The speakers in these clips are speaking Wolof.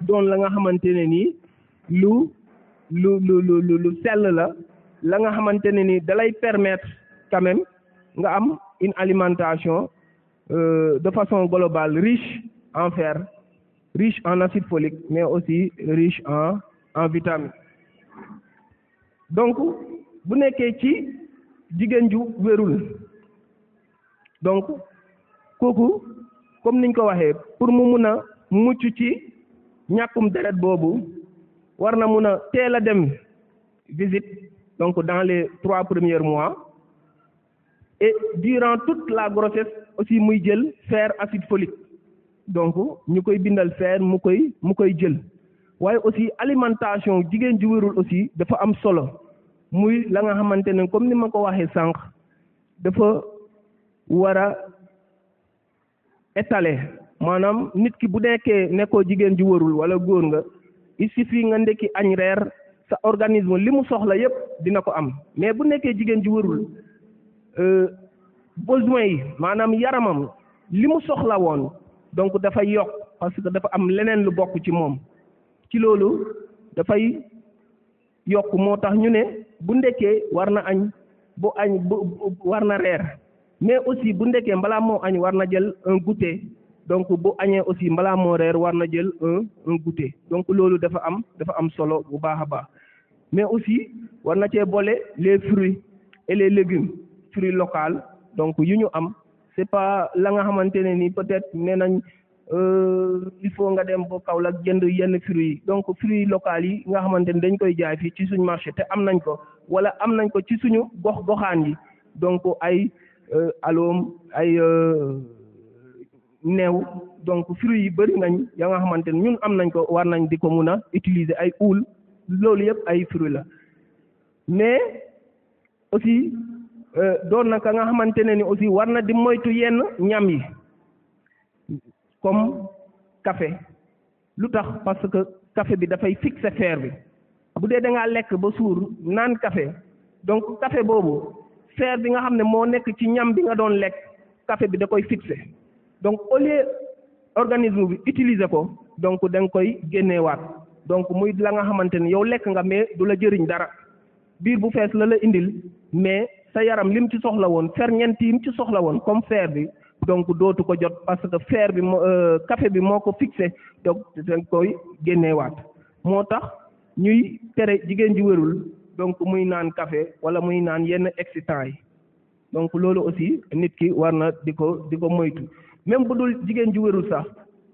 doon la nga xamante ne nii lu lu lu lu lu lu sell la la nga xamante ne nii dalay permettre quand même nga am une alimentation euh, de façon globale riche en fer riche en acide folique mais aussi riche en en vitamines donc bu nekkee ci jigéen ju wérul donc kooku comme niñ ko waxee pour mu mun a mucc ci ñàkkum deret boobu war na mun a teel a dem visite donc dans les trois premiers mois et durant toute la grossesse aussi muy jël fer acide folique donc ñu koy bindal fer mu koy mu koy jël waaye aussi alimentation jigéen ju wérul aussi dafa am solo muy la nga xamante ne comme ni ma ko waxee sànq dafa war a étaler maanaam nit ki bu nekkee nekkoo jigéen ju wérul wala góor nga il suffit nga ndekki añ reer sa organisme li mu soxla yépp dina ko am mais bu nekkee jigéen ju wérul besoin yi maanaam yaramam li mu soxla woon donc dafay yokk parce que dafa am leneen lu bokk ci moom ci loolu dafay yokk moo tax ñu ne bu ndekkee war na añ bu añ bu war na reer mais aussi bu ndekkee balaa moo añ war na jël un goûter donc bu añee aussi balaa moo reer war na jël un un goûter donc loolu dafa am dafa am solo bu baax a baax mais aussi war na cee boole les fruits et les légumes fruits locaux donc yu ñu am c'est pas la nga xamante ne ni peut-être nee nañ il faut nga dem ba Kaolack jënd yenn fruits yi donc fruits locaux yi nga xamante ni dañ koy jaay fii ci suñu marché te am nañ ko wala am nañ ko ci suñu gox goxaan yi donc ay aloom ay neew donc fruits yi bëri nañ ya nga xamante ni ñun am nañ ko war nañ di ko mun a utiliser ay uul loolu yëpp ay fruits la mais aussi doon na ka nga xamante ne ni aussi war na di moytu yenn ñam yi comme café lu tax parce que café bi dafay fixer fer bi bu dee da ngaa lekk ba suur naan café donc café boobu fer bi nga xam ne moo nekk ci ñam bi nga doon lekk café bi da koy fixer donc au lieu organisme bi utiliser ko donc da nga koy génneewaat donc muy la nga xamante ni yow lekk nga mais du la jëriñ dara biir bu fees la la indil mais sa yaram lim ci soxla woon ferñeent yim ci soxla woon comme fer bi donc dootu ko jot parce que fer bi moo café bi moo ko fixé donc dañ koy génneewaat moo tax ñuy tere jigéen ji wérul donc muy naan café wala muy naan yenn excitant yi donc loolu aussi nit ki war na di ko di ko moytu même bu dul jigéen ji wérul sax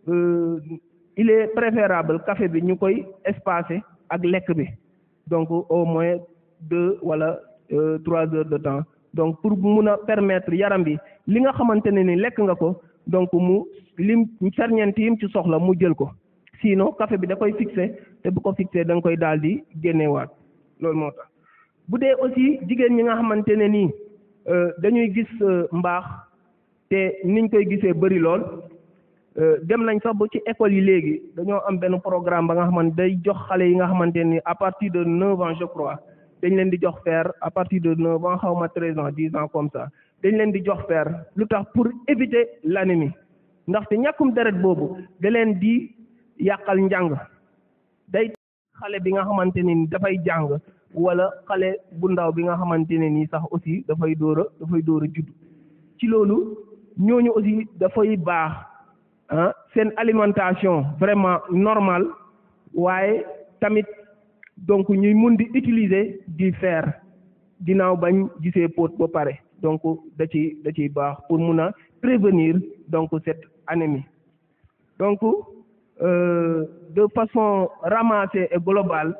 il est préférable café bi ñu koy espacer ak lekk bi donc au moins deux wala trois heures de temps donc pour mun a permettre yaram bi li nga xamante ne ni lekk nga ko donc mu lim ferñeent yim ci soxla mu jël ko sinon café bi da koy fixé te bu ko fixé da nga koy daal di génnewaat loolu moo tax bu dee aussi jigéen ñi nga xamante ne nii dañuy gis mbaax te niñ koy gisee bëri lool dem nañ sax ba ci école yi léegi dañoo am benn programme ba nga xamante day jox xale yi nga xamante ni à partir de neuf ans je crois dañ leen di jox fer à partir de neuf ans xaw ma treize ans dix ans comme ça dañ leen di jox fer lu tax pour éviter l'anémie ndaxte ñàkkum deret boobu da leen di yàqal njàng day xale bi nga xamante ne ni dafay jàng wala xale bu ndaw bi nga xamante ne nii sax aussi dafay dóor a dafay dóor a judd ci loolu ñooñu aussi dafay baax ah seen alimentation vraiment normale waaye tamit donc ñuy mun di utiliser du fer ginnaaw bañ gisee pot ba pare donc da ci da ciy baax pour mun a prévenir donc cette anémie donc euh, de façon ramassée et globale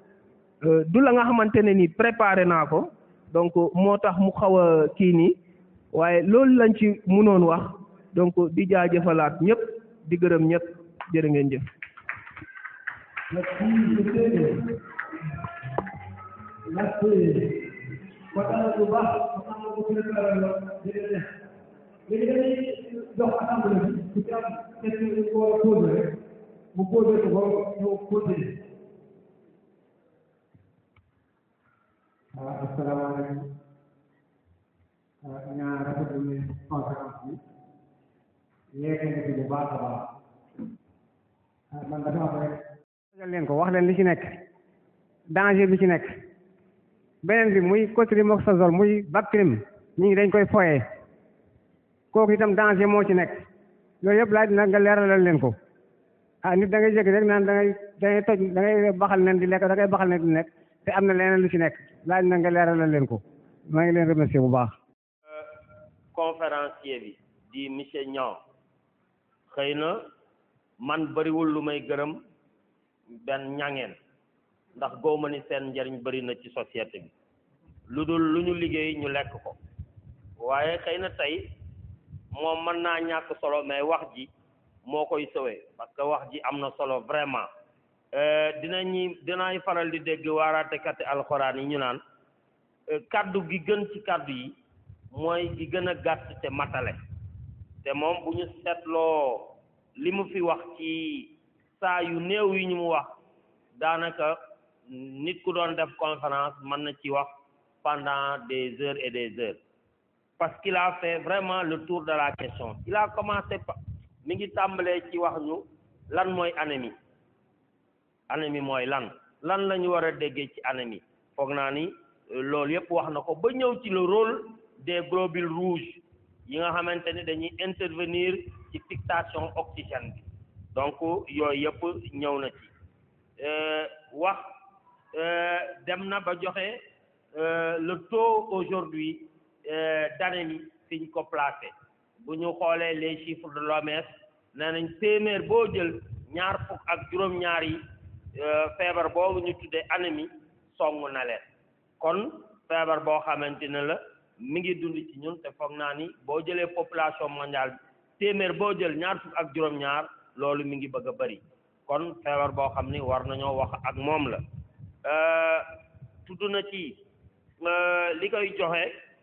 du la nga xamante ne ni préparé naa ko donc moo tax mu xaw a kii nii waaye loolu lañ ci mënoon wax donc di jaajëfalaat ñëpp di gërëm ñëpp jërë ngeen jëf. merci kontaan na bu baax kontaan na bu préparé la jërëjëf léegi dañuy jox assemblée bi ku ci am question yi ko war a posé rek mu posé ko ba ñu continuer waaw asalaamaaleykum ñaa rafetlu ni conférence bi yeete na ci bu baax a baax ah man dafa am rek tegal leen ko wax leen li ci nekk danger bi ci nekk beneen bi muy cotrimosazole muy Bactrim ñi ngi dañ koy foyee kooku itam danger moo ci nekk yooyu yëpp laaj nag nga leeralal leen ko ah nit da ngay jékki rek naan da ngay da ngay toj da ngay baxal nen di lekk da ngay baxal nen di nekk te am na leneen lu ci nekk laaj na nga leeralal leen ko maa ngi leen remercier bu baax conférencier bi di monsieur Niang xëy na man bëriwul lu may gërëm benn ñangeen ndax góoma ni seen njariñ bëri na ci société bi lu dul lu ñu liggéey ñu lekk ko waaye xëy na tey moom mën naa ñàkk solo mais wax ji moo koy sowee parce que wax ji am na solo vraiment dinañu dinaay faral di dégg waaraatekati alxuraan yi ñu naan kaddu gi gën ci kaddu yi mooy gi gën a gàtt te matale te moom bu ñu seetloo li mu fi wax ci saa yu néew yi ñu mu wax daanaka nit ku doon def conférence mën na ci wax pendant des heures et des heures parce qu'il a fait vraiment le tour de la question il a commencé par mi ngi tàmbalee ci wax ñu lan mooy anémie anémie mooy lan lan la ñu war a déggee ci anémie foog naa ni loolu yëpp wax na ko ba ñëw ci le rôle des globules rouges yi nga xamante ni dañuy intervenir ci fixation oxygène bi donc yooyu yëpp ñëw na ci wax dem na ba joxe le taux aujourd'hui d'anémie fi ñu ko placé bu ñu xoolee les chiffres de l'OMS nee nañ téeméer boo jël ñaar fukk ak juróom-ñaar yi feebar boobu ñu tuddee anémie song na leen kon feebar boo xamante ne la mi ngi dund ci ñun te foog naa ni boo jëlee population mondiale bi téeméer boo jël ñaar fukk ak juróom-ñaar loolu mi ngi bëgg a bëri kon feebar boo xam ni war nañoo wax ak moom la tudd na ci li koy joxe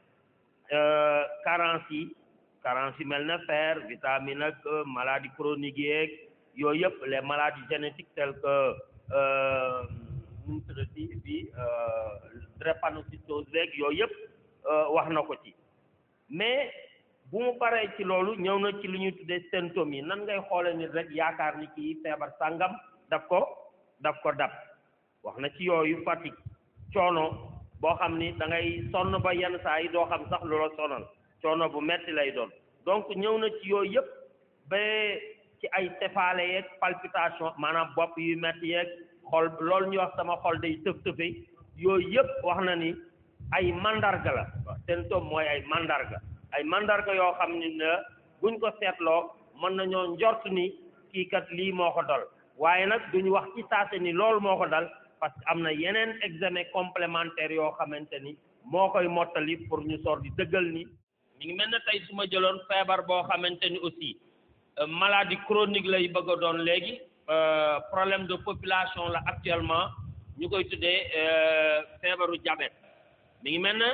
carence yi carence yi mel na fer vitamine ak maladie chronique yeeg yooyu yëpp les maladies génétiques telles que nu mu tuddati bi drépanocytose beeg yooyu yëpp wax na ko ci mais bu mu paree ci loolu ñëw na ci lu ñuy tuddee symptômes yi nan ngay xoole nit rek yaakaar ni kii feebar sàngam daf ko daf ko dab wax na ci yooyu fatigue coono boo xam ni da ngay sonn ba yenn saa yi doo xam sax lu la sonal coono bu metti lay doon donc ñëw na ci yooyu yëpp ba ci ay tefaale yeeg palpitation maanaam bopp yu metti yeeg xol loolu ñuy wax sama xol day tëf tëfe yooyu yëpp wax na ni ay mandarga la symptôme mooy ay mandarga ay mandarga yoo xam ni ne buñ ko seetloo mën nañoo njort ni kii kat lii moo ko dal waaye nag duñu wax ci saase ni loolu moo ko dal parce que am na yeneen examen complémentaire yoo xamante ni moo koy mottali pour ñu sor di dëggal ni mi ngi mel ne tey su ma jëloon feebar boo xamante ni aussi maladie chronique lay bëgg a doon léegi problème de population la actuellement ñu koy tuddee feebaru diabète mi ngi mel ne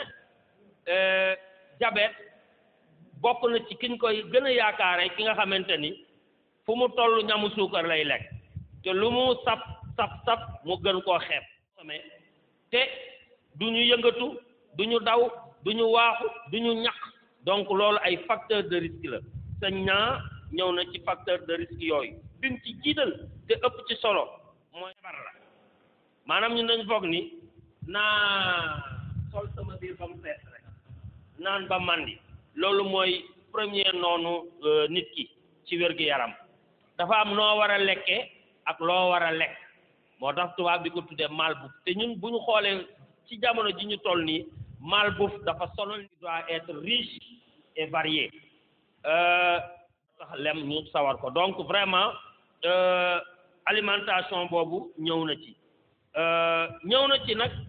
diabète bokk na ci kiñ koy gën a yaakaare ki nga xamante ni fu mu toll ñamu suukar lay lekk te lu mu sap sap sap mu gën koo xeeb te du ñu yëngatu du ñu daw du ñu waaxu du ñu ñaq donc loolu ay facteur de risque la sañ naa ñëw na ci facteur de risque yooyu bi mu ci jiital te ëpp ci solo mooy feebar la maanaam ñun dañu foog ni naa sol sama biir ba mu fees rek naan ba màndi loolu mooy premier noonu nit ki ci wér-gu-yaram dafa am noo war a lekkee ak loo war a lekk moo tax tubaab di ko tuddee malbouffe te ñun bu ñu xoolee ci jamono ji ñu toll nii malbouffe dafa sonal doit être riche et varié tax lem ñu sawar ko donc vraiment alimentation boobu ñëw na ci ñëw na ci nag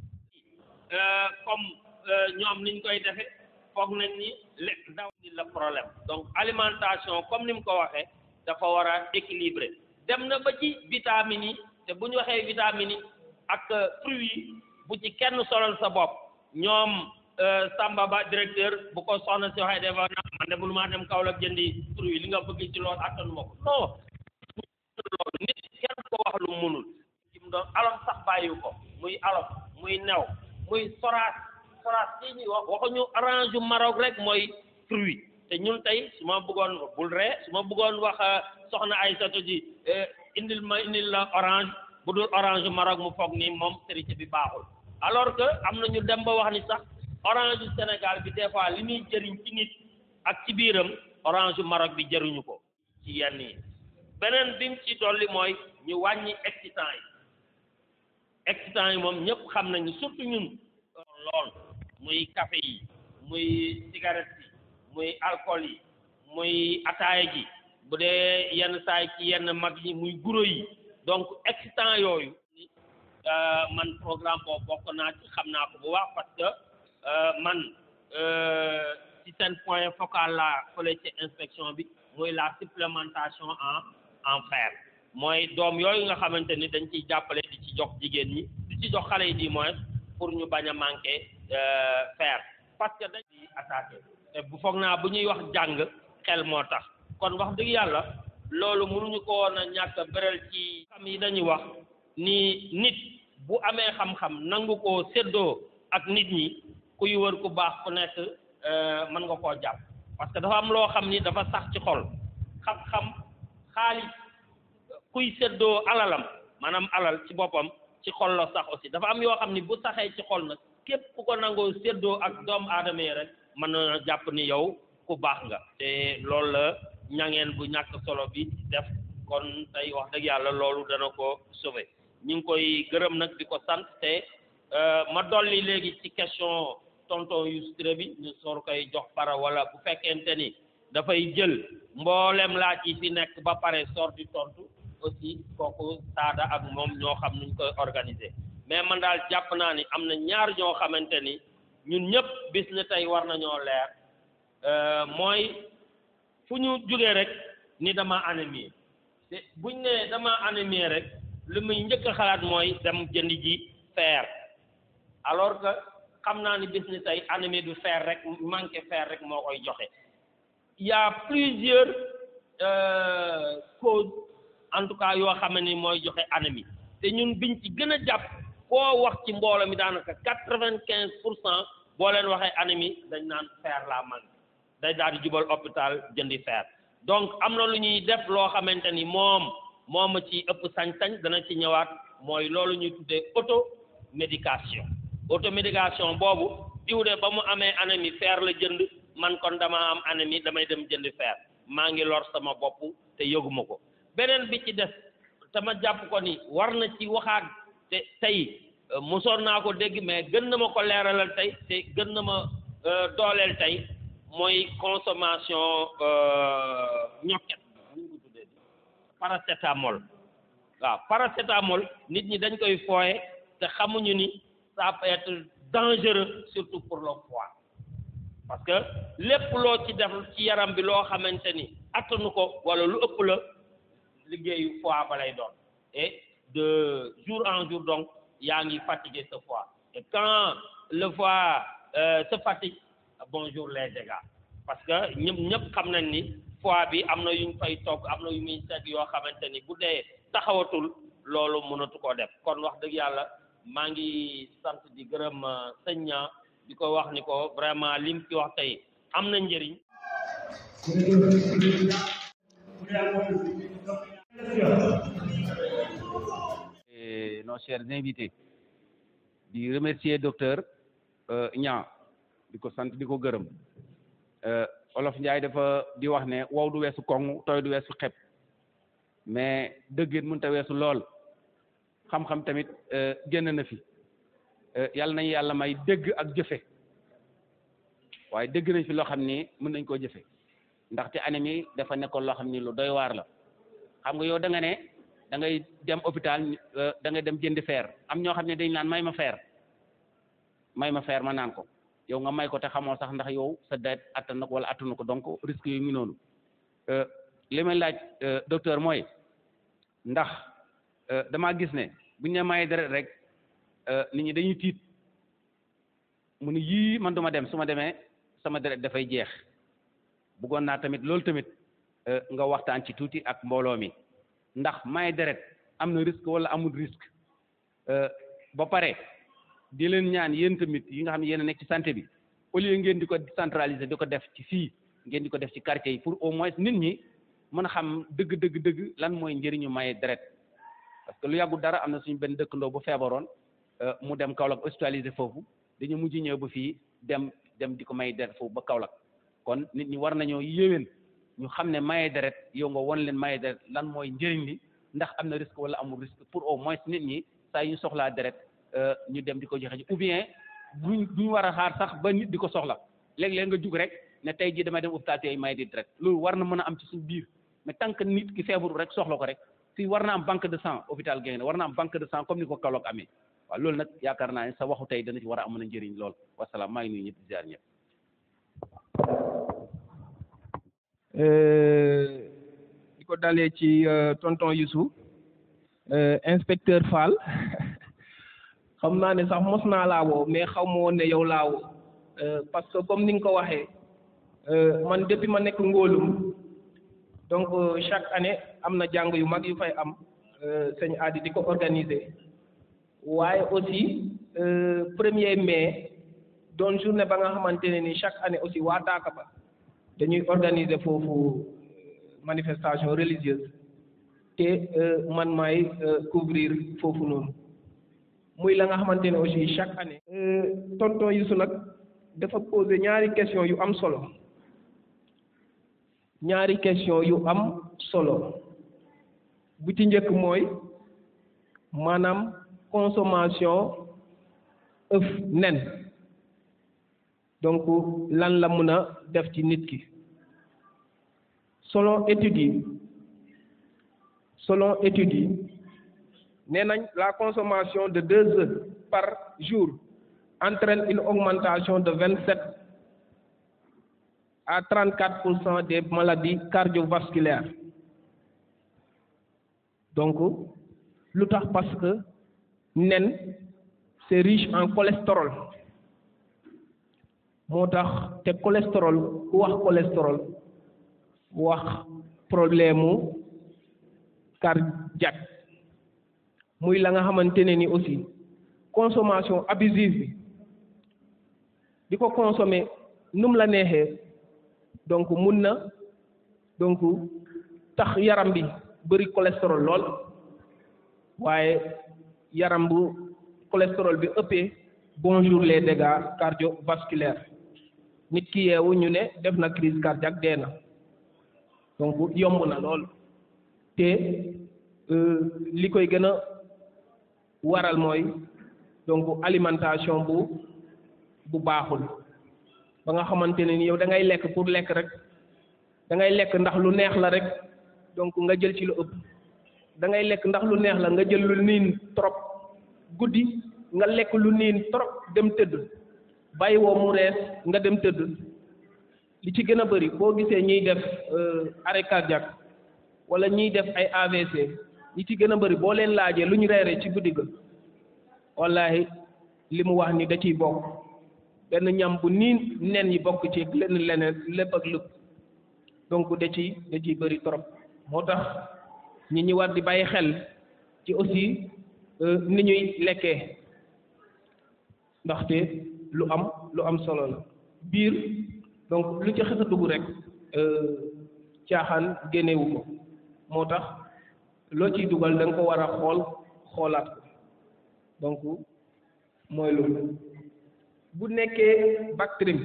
comme ñoom niñ koy defe foog nañ ni lekk daw ni la problème donc alimentation comme ni mu ko waxee dafa war a équilibré dem na ba ci vitamines yi te bu ñu waxee vitamines yi ak fruits yi bu ci kenn solal sa bopp ñoom Samba Ba directeur bu ko soxna si waxee dafa na man de mënu maa dem Kaolack jëndi fruits li nga bëgg ci loolu attanu ma ko non loolu nit kenn ko wax lu mënul ci mu doon alom sax bàyyi ko muy alom muy new muy soraas soraas ci ñuy wax waxuñu orange yu Maroc rek mooy fruit te ñun tey su ma bëggoon bul ree su ma bëggoon wax soxna Aïssatou ji indil ma indil la orange bu dul orange Maroc mu foog ni moom serité bi baaxul alors que am na ñu dem ba wax ni sax orange Sénégal bi des fois li muy jëriñ ci nit ak ci biiram orange Maroc bi jëriñu ko ci yenn yi beneen bi mu ci dolli mooy ñu wàññi excitant yi excitant yi moom ñëpp xam nañu surtout ñun lool muy café yi muy cigarette yi muy alcool yi muy ataaya ji bu dee yenn saay ci yenn mag yi muy guro yi donc excitant yooyu man programme boobu bokk naa ci xam naa ko bu baax parce que man ci seen point focal la fële ci inspection bi muy la supplémentation en en fer mooy doom yooyu nga xamante ni dañ ciy jàppale di ci jox jigéen ñi di ci jox xale yi di moins pour ñu bañ a manqué fer parce que dañ di attaqué te bu foog naa bu ñuy wax jàng xel moo tax kon wax dëgg yàlla loolu mënuñu ko woon a ñàkk beral ci xam yi dañuy wax ni nit bu amee xam-xam nangu koo séddoo ak nit ñi kuy wër ku baax ku nekk mën nga koo jàpp parce que dafa am loo xam ni dafa sax ci xol xam-xam xaalis kuy séddoo alalam maanaam alal ci boppam ci xol la sax aussi dafa am yoo xam ni bu saxee ci xol nag képp ku ko nangoo séddoo ak doomu aadama yi rek mën na jàpp ni yow ku baax nga te loolu la ñangeen bu ñàkk solo bi def kon tey wax dëgg yàlla loolu dana ko sauver ñu ngi koy gërëm nag di ko sant te ma dolli léegi ci question tonton Youssou Touré bi ñu soor koy jox para wala bu fekkente ni dafay jël mboolem laaj yi fi nekk ba pare soor di tontu aussi kooku saada ak moom ñoo xam nuñ koy organiser mais man daal jàpp naa ni am na ñaar ñoo xamante ni ñun ñëpp bis na tey war nañoo leer mooy fu ñu jógee rek ni dama anémie te buñ ne dama anémie rek li muy njëkk a xalaat mooy dem jënd ji fer alors que xam naa ni bis ni tey anémie du fer rek manqué fer rek moo koy joxe il y a plusieurs causes en tout cas yoo xam ne ni mooy joxe anémie te ñun biñ ci gën a jàpp koo wax ci mbooloo mi daanaka quatre-vingt-quinze pour cent boo leen waxee anémie dañ naan fer la manqué day daal di jubal hôpital jëndi fer donc am na lu ñuy def loo xamante ni moom moom a ci ëpp sañ-sañ dana ci ñëwaat mooy loolu ñuy tuddee automédication automédication boobu diw de ba mu amee anémie fer la jënd man kon dama am anémie damay dem jëndi fer maa ngi lor sama bopp te yëguma ko beneen bi ci des te ma jàpp ko ni war na ci waxaat te tey mosoon naa ko dégg mais gën na ma ko leeralal tey te gën na ma dooleel tey mooy consommation ñokket ñu ko tuddee paracétamol waaw paracétamol nit ñi dañ koy fooye te xamuñu ni ça peut être dangereux surtout pour le foie parce que lépp loo ci def ci yaram bi loo xamante ni attanu ko wala lu ëpp la liggéeyu foie ba lay doon et de jour en jour donc yaa ngi fatigué ce foie et quand le foie euh, se fatigue bonjour les dégâts parce que ñëpp ñëpp xam nañ ni foie bi am na yuñ fay togg am na yu muy segg yoo xamante ni bu dee taxawatul loolu mënatu koo def kon wax dëgg yàlla maa ngi sant di gërëm sëñ ña di ko wax ni ko vraiment lim fi wax tey am na njëriñ et nos chers invités di remercier docteur Niang di ko sant di ko gërëm olof Njaay dafa di wax ne wow du weesu koŋ tooy du weesu xeb mais dëggeen mënut a weesu lool xam-xam tamit génn na fi yàlla nañu yàlla may dégg ak jëfe waaye dégg nañ fi loo xam ni mën nañ koo jëfe ndaxte anémie dafa nekkoon loo xam ni lu doy waar la xam nga yow da nga ne da ngay dem hôpital da ngay dem jëndi fer am ñoo xam ne dañ naan may ma fer may ma fer ma naan ko yow nga may ko te xamoo sax ndax yow sa deret attan na ko wala attanu ko donc risque yu ngi noonu li may laaj docteur mooy ndax damaa gis ne buñ ne maye deret rek nit ñi dañuy tiit mu ne yii man duma dem su ma demee sama deret dafay jeex bëggoon naa tamit loolu tamit nga waxtaan ci tuuti ak mbooloo mi ndax maye deret am na risque wala amul risque ba pare di leen ñaan yéen tamit yi nga xam ne yéen a nekk ci santé bi au lieu ngeen di ko décentraliser di ko def ci fii ngeen di ko def ci quartier yi pour au moins nit ñi mën a xam dëgg dëgg dëgg lan mooy njëriñu maye deret parce que lu yàggul dara am na suñu benn dëkkandoo bu feebaroon mu dem Kaolack hospitalisé foofu dañu mujj ñëw ba fii dem dem di ko may deret foofu ba Kaolack kon nit ñi war nañoo yéwén ñu xam ne maye deret yow nga won leen maye deret lan mooy njëriñ li ndax am na risque wala amul risque pour au moins nit ñi saa yu ñu soxlaa deret ñu dem di ko joxe ou bien duñ duñ war a xaar sax ba nit di ko soxla léeg-léeg nga jug rek ne tey jii damay dem hôpital tey may di deret loolu war na mën a am ci suñu biir mais tant que nit ki feebaru rek soxla ko rek si war na am banque de sang hôpital Gaïndé war na am banque de sang comme ni ko Kaolack amee waaw loolu nag yaakaar naa ne sa waxu tey dana ci war a amoon a njëriñ lool wasalaam maa ngi nuyu ñëpp di ziar ñëpp. di ko dalee ci tonton Youssou inspecteur Fall xam naa ne sax mos naa laa woo mais xaw ma woon ne yow laa woo parce que comme ni nga ko waxee man depuis ma nekk ngóolum donc chaque année am na jàng yu mag yu fay am sëñ Adi di ko organiser waaye aussi premier mai doon journée ba nga xamante ne ni chaque année aussi waa Daaka ba dañuy organiser foofu manifestation religieuse te man maay couvrir foofu noonu muy la nga xamante ne aussi chaque année. tonton Youssou nag dafa poser ñaari question yu am solo ñaari question yu am solo bu ci njëkk mooy maanaam consommation œuf nen donc lan la mën a def ci nit ki selon études yi selon études yi nee nañ la consommation de deux œufs par jour entraîne une augmentation de vingt sept à trente quatre pour cent des maladies cardiovasculaires donc lu tax parce que nen c'est riche en cholestérol moo tax te cholestérol ku wax cholestérol wax problème mu cardiaque muy la nga xamante ne ni aussi consommation abusive bi di ko consommer num la neexee donc mun na donc tax yaram bi bëri cholestérol lool waaye yaram bu cholestérol bi ëppee bonjour les dégâts cardiovasculaires nit ki yeewu ñu ne def na crise cardiaque dee na donc yomb na lool te li koy gën a waral mooy donc alimentation bu bu baaxul ba nga xamante ne ni yow da ngay lekk pour lekk rek da ngay lekk ndax lu neex la rek donc nga jël ci lu ëpp da ngay lekk ndax lu neex la nga jël lu niin trop guddi nga lekk lu niin trop dem tëdd bàyyi woo mu rees nga dem tëdd li ci gën a bëri boo gisee ñiy def arrêt cardiaque wala ñiy def ay AVC li ci gën a bëri boo leen laajee lu ñu reeree ci guddi ga wallahi li mu wax ni da ciy bokk benn ñam bu niin nen yi bokk ci lenn leneen lépp ak lépp donc da ciy da ciy bëri trop moo tax ñi ñi war di bàyyi xel ci aussi ni ñuy lekkee ndaxte lu am lu am solo la biir donc lu ci xës a dugg rek caaxaan génnewu ko moo tax loo ciy dugal da nga ko war a xool xoolaat ko donc mooy loolu bu nekkee bactérie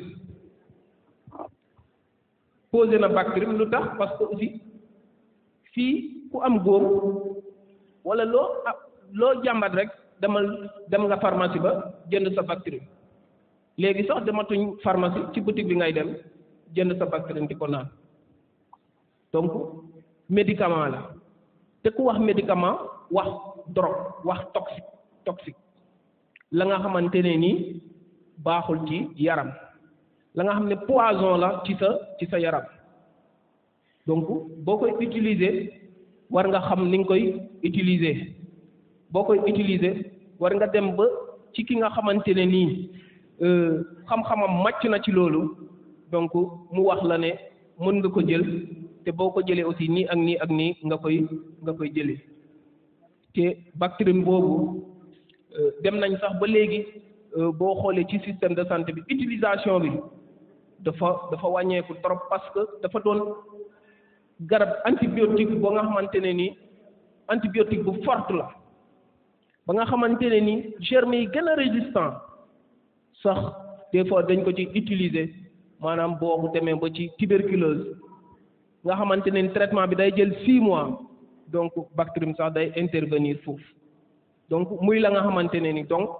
posé na bactérie lu tax parce que aussi fii ku am góom wala loo ah loo jàmbat rek demal dem nga pharmacie ba jënd sa bactérie léegi sax dematuñ pharmacie ci boutique bi ngay dem jënd sa bactérie di ko naan donc médicament la te ku wax médicament wax drogue wax toxique toxique la nga xamante ne nii baaxul ci yaram la nga xam ne poison la ci sa ci sa yaram donc boo koy utiliser war nga xam ni nga koy utiliser boo koy utiliser war nga dem ba ci ki nga xamante ne nii xam-xamam màcc na ci loolu donc mu wax la ne mën nga ko jël te boo ko jëlee aussi nii ak nii ak nii nga koy nga koy jëlee te bactérie boobu dem nañ sax ba léegi boo xoolee ci système de santé bi utilisation bi dafa dafa wàññeeku trop parce que dafa doon garab antibiotique ba nga xamante ne ni antibiotique bu forte la ba nga xamante ne ni germes yi gën a résistant sax des fois dañ ko ci utiliser maanaam boo demee ba ci tuberculose nga xamante ne ni traitement bi day jël six mois donc bactérie sax day intervenir foofu donc muy la nga xamante ne ni donc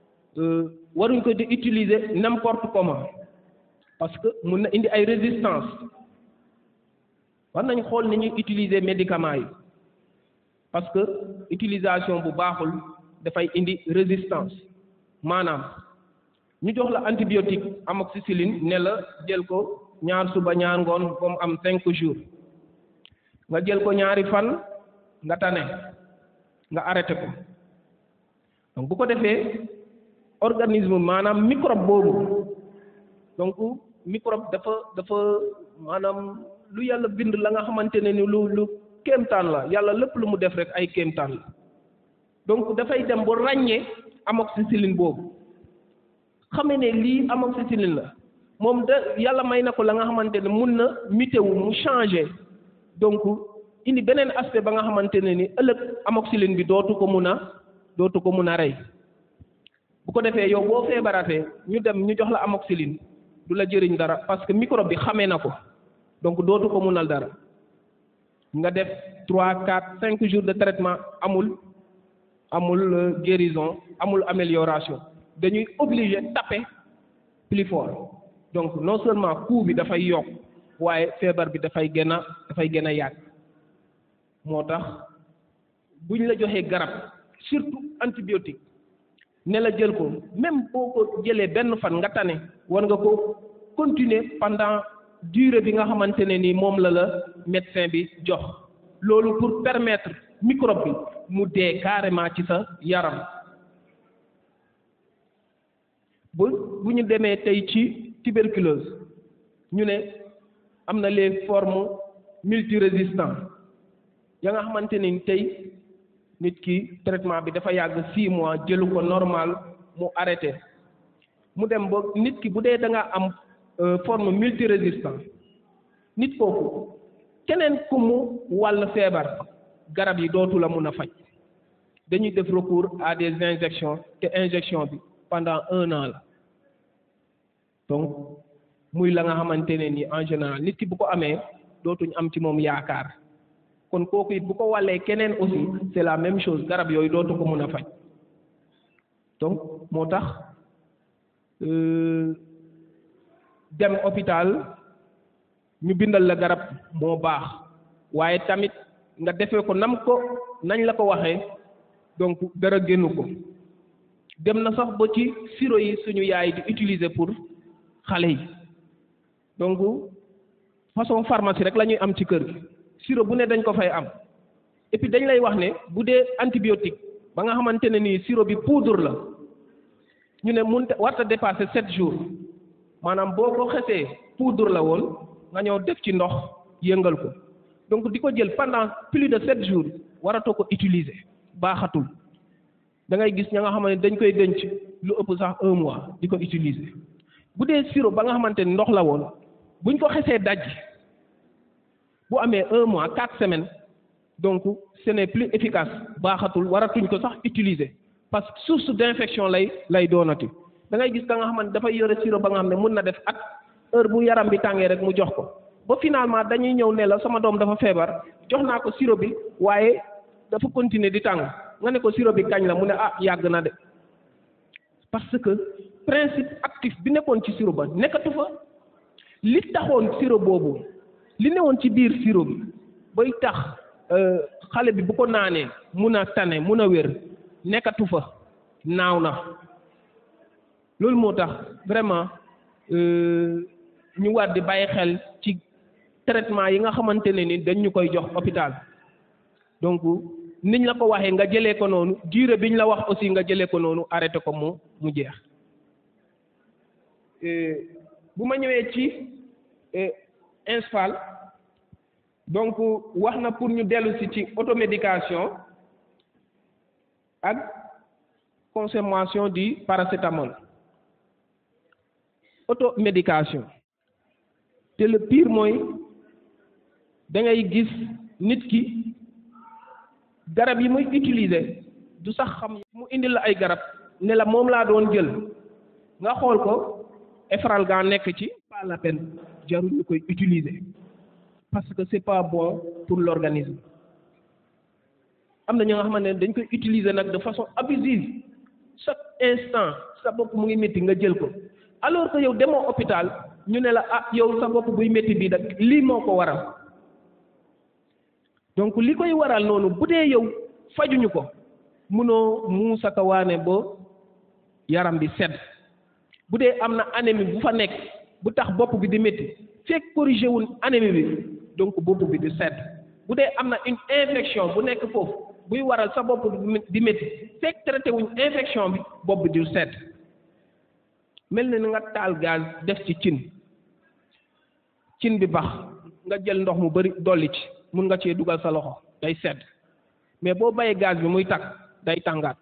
waruñ ko di utiliser n'importe comment parce que mun na indi ay résistance war nañ xool ni ñuy utiliser médicaments yi parce que utilisation bu baaxul dafay indi résistance maanaam ñu jox la antibiotique amoxicilline ne la jël ko ñaar suba ñaar ngoon ba mu am cinq jours nga jël ko ñaari fan nga tane nga arrêté ko donc bu ko defee organisme maanaam microbe boobu donc microbe dafa dafa maanaam lu yàlla bind la nga xamante ne ni lu lu kéemtaan la yàlla lépp lu mu def rek ay kéemtaan la donc dafay dem ba ràññee amoxicilline boobu xame ne lii amoxicilline la moom da yàlla may na ko la nga xamante ne mun na mutéwu mu changé donc indi beneen aspect ba nga xamante ne ni ëllëg amoxicilline bi dootu ko mun a dootu ko mun a rey bu ko defee yow boo feebaratee ñu dem ñu jox la amoxicilline du la jëriñ dara parce que microbe bi xamee na ko donc dootu ko munal dara nga def trois quatre cinq jours de traitement amul amul guérison amul amélioration dañuy obligé taper plus fort donc non seulement coût bi dafay yokk waaye feebar bi dafay gën a dafay gën a yàgg moo tax buñ la joxee garab surtout antibiotique ne la jël ko même boo ko jëlee benn fan nga tane war nga ko continuer pendant durée bi nga xamante ne ni moom la la médecin bi jox loolu pour permettre microbe bi mu dee carrément ci sa yaram bu bu ñu demee tey ci tuberculose ñu ne am na les formes multirésistants ya nga xamante ni tey nit ki traitement bi dafa yàgg six mois jëlu ko normal mu arrêté mu dem ba nit ki bu dee da nga am forme multirésistant nit kooku keneen ku mu wàll feebar garab yi dootu la mun a faj dañuy def recours à des injections te injection bi pendant un an la donc muy la nga xamante ne ni en général nit ki bu ko amee dootuñ am ci moom yaakaar kon kooku it bu ko wàllee keneen aussi c'est la même chose garab yooyu dootu ko mun a faj donc moo tax dem hôpital ñu bindal la garab moo baax waaye tamit nga defee ko nam ko nañ la ko waxee donc dara génnu ko dem na sax ba ci sirop yi suñu yaay di utiliser pour xale yi donc façon pharmacie rek la ñuy am ci kër gi sirop bu ne dañ ko fay am et puis dañ lay wax ne bu dee antibiotique ba nga xamante ne nii sirop bi poudre la ñu ne mun warta dépasser sept jours maanaam boo ko xesee poudre la woon nga ñëw def ci ndox yëngal ko donc di ko jël pendant plus de sept jours waratoo ko utiliser baaxatul da ngay gis ña nga xam ne dañ koy denc lu ëpp sax un mois di ko utiliser bu dee sirop ba nga xamante ni ndox la woon buñ ko xesee daj bu amee un mois quatre semaines donc ce n'est plus efficace baaxatul waratuñ ko sax utiliser parce que source d'infection lay lay doonati da ngay gis ka nga xamante dafay yore sirop ba nga xam ne mun na def at heure bu yaram bi tàngee rek mu jox ko ba finalement dañuy ñëw ne la sama doom dafa feebar jox naa ko sirop bi waaye dafa continuer di tàng nga ne ko sirop bi kañ la mu ne ah yàgg na de parce que principe actif bi nekkoon ci sirop ba nekkatu fa li taxoon sirop boobu li newoon ci biir sirop bi bay tax xale bi bu ko naanee mun a tane mun a wér nekkatu fa naaw na loolu moo tax vraiment ñu war di bàyyi xel ci traitement yi nga xamante ne ni dañ ñu koy jox hôpital donc niñ la ko waxee nga jëlee ko noonu durée biñ la wax aussi nga jëlee ko noonu arrêté ko mu mu jeex bu ma ñëwee ci INSPAL donc wax na pour ñu dellu si ci automédication ak consommation du paracétamol automédication te le pire mooy da ngay gis nit ki garab yi muy utiliser du sax xam mu indil la ay garab ne la moom laa doon jël nga xool ko Efralgan nekk ci pas la peine jarul ñu koy utiliser parce que c'est pas bon pour l'organisme am na ñoo nga xamante ne dañ koy utiliser nag de façon abusive chaque instant sa bopp mu ngi métti nga jël ko alors que yow demoo hôpital ñu ne la ah yow sa bopp buy métti bii nag lii moo ko waral donc li koy waral noonu bu dee yow fajuñu ko munoo muusaka waane ba yaram bi sedd bu dee am na anémie bu fa nekk bu tax bopp bi di métti fekk corrigé wul anémie bi donc bopp bi di sedd bu dee am na une infection bu nekk foofu buy waral sa bopp di métti fekk traité wuñ infection bi bopp bi di sedd mel na ni nga taal gaz def ci cin cin bi bax nga jël ndox mu bari dolli ci mun nga cee dugal sa loxo day sedd mais boo bayee gaz bi muy takk day tàngaat